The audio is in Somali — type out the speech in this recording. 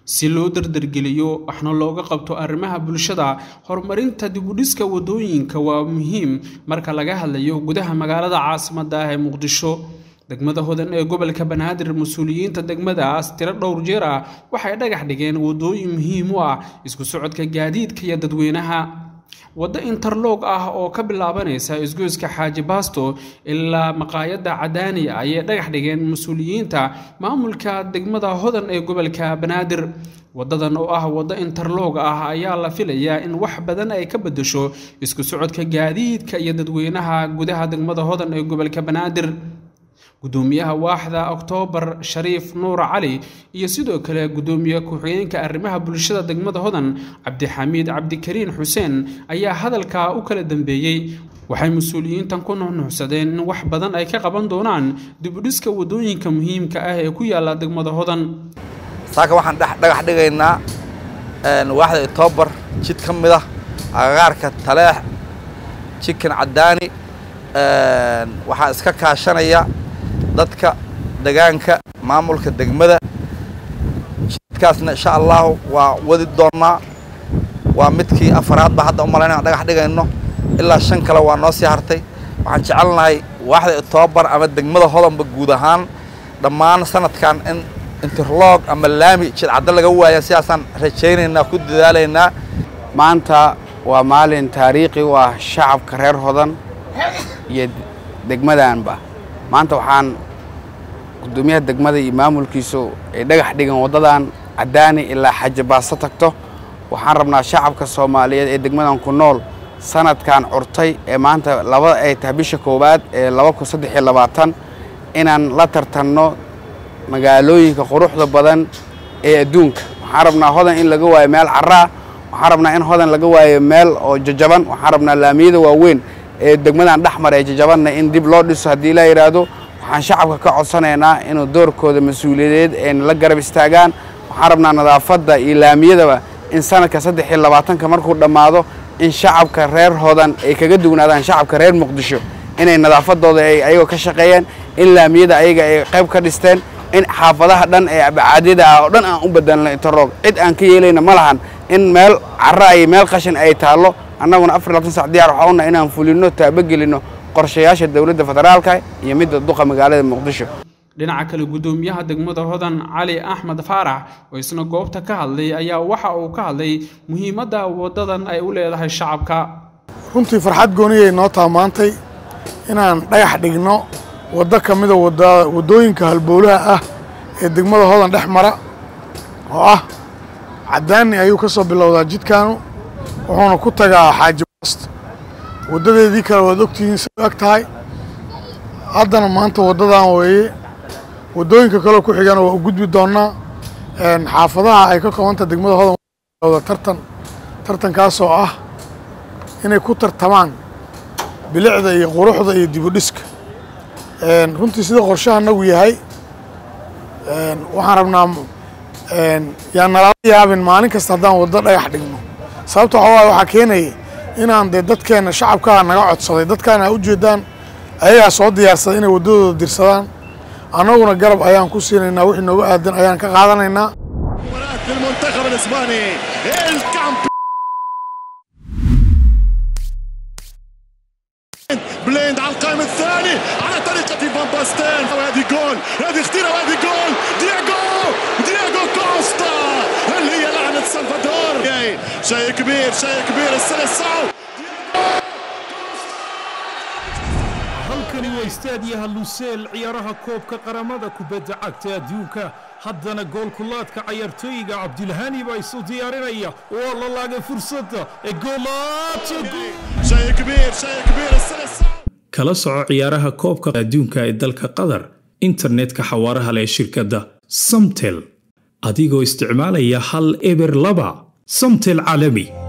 si loo dardargeliyo waxna looga qabto arrimaha bulshada horumarinta dibudhiska wadooyinka waa muhiim marka laga hadlayo gudaha magaalada caasimadda ah ee muqdisho degmada hodan ee gobolka banaadir mas-uuliyiinta degmadaas tiro dhowr jeer ah waxay dhagax dhigeen wadooyin muhiim u ah isku socodka gaadiidka iyo dadweynaha waddo interlog ah oo ka bilaabanaysa isgoyska xaaji baasto ilaa maqaayadda cadaani ayay dhagax dhigeen mas-uuliyiinta maamulka degmada hodan ee gobolka banaadir waddadan oo ah waddo interlog ah ayaa la filayaa in wax badan ay ka beddesho isku socodka gaadiidka iyo dadweynaha gudaha degmada hodan ee gobolka banaadir gudoomiyaha waaxda oktoobar shariif nuur cali iyo sidoo kale gudoomiye ku-xigeenka arrimaha bulshada degmada hodan cabdixamiid cabdikariin xuseen ayaa hadalkaa u kala dambeeyey waxay mas-uuliyiintan ku nuxnuxsadeen in wax badan ay ka qaban doonaan dibudhiska wadooyinka muhiimka ah ee ku yaala degmada hodan saaka waxaan dhagax dhigaynaa waaxda oktoobar jid ka mid ah agagaarka taleex jikin cadaani waxaa iska kaashanaya dadka degaanka maamulka degmada jidkaasna insha allahu waa wadi doonnaa waa midkii afaraad ba hadda u malayna aan dhagax dhigayno ilaa shan kale waa noo sii hartay waxaan jecelnahay waaxda octoobar ama degmada hodanba guud ahaan dhammaan sanadkan in interlog ama laami jidcaddo laga waaya sidaasaan rajaynaynaa ku dadaalaynaa maanta waa maalin taariikhi u ah shacabka reer hodan iyo degmadaanba maanta waxaan gudoomiyaha degmada iyo maamulkiisu ay dhagax dhigan waddadan cadaani ilaa xaji baasto tagto waxaan rabnaa shacabka soomaaliyeed ee degmadan ku nool sanadkan curtay ee maanta labada ay tahay bisha koowaad ee laba kun saddex iyo labaatan inaan la tartanno magaalooyinka quruxda badan ee adduunka waxaan rabnaa hodan in laga waayo meel carraa waxaan rabnaa in hodan laga waayo meel oo jajaban waxaan rabnaa laamiyada waaweyn ee degmadan dhexmar ee jajabanna in dib loo dhiso haddii la yidhaahdo waxaan shacabka ka codsanaynaa inuu doorkooda mas-uuliyadeed ayna la garab istaagaan waxaan rabnaa nadaafadda iyo laamiyadaba in sanadka saddex iyo labaatanka markuu dhammaado in shacabka reer hodan ay kaga dugnaadaan shacabka reer muqdisho inay nadaafadooda ay ayagoo ka shaqeeyeen in laamiyada ayaga ay qayb ka dhisteen in xaafadaha dhan ee bacaadida ah oo dhan aan u bedelno interlog cid aan ka yeelayna ma lahan in meel cara iyo meel qashin ay taallo annaguna afar labaatan sac diyaar waxaa una inaan fulino taabagelinno qorshayaasha dowladda federaalka iyo midda duqa magaalada muqdisho dhinaca kale gudoomiyaha degmada hodan cali axmed faarax oo isna goobta ka hadlay ayaa waxa uu ka hadlay muhiimadda waddadan ay u leedahay shacabka runtii farxad gooniyay noo taamaantay inaan dhagax dhigno waddo ka mida waddooyinka halbowlaha ah ee degmada hodan dhex mara oo ah cadaani ayuu ka soo bilowdaa jidkaanu wuxuuna ku tagaa xaaji baasto waddadeedii kale waad ogtihiin say ag tahay haddana maanta waddadan weeye waddooyinka kaleo ku xigana waa u gudbi doonnaa xaafadaha ay ka koobanta degmada hodan bilowda tartan tartankaasoo ah inay ku tartamaan bilicda iyo quruxda iyo dibudhiska runtii sida qorshaha nagu yahay waxaan rabnaa yaan nalala yaabin maalin kasta haddaan waddo dhagax dhigno sababta waxaa waay waxaa keenaya inaan dee dadkeenna shacabkaa naga codsaday dadkaana u jeedaan ayagaa soo diyaarsaday inay waddadooda dirsadaan annaguna garab ayaan ku siinaynaa wixii nooga aadan ayaan ka qaadanaynaa بليند على القائم الثاني على طريقة فان باستين وهذه جول هذه خطيرة وهذه جول دياغو دياغو كوستا هل هي لعنة سلفادور شيء كبير شيء كبير السلسعو halkani waa istaadiyaha luseel ciyaaraha koobka qaramada kubadda cagta adduunka haddana goolkulaadka cayaartooyiga cabdilhani baa isu diyaarinaya waa la laagay fursadda ee شيء كبير شيء كبير السلسعو kala soco ciyaaraha koobka adduunka ee dalka qatar internetka xawaaraha leh shirkadda samtel adigoo isticmaalaya hal eber laba samtel caalami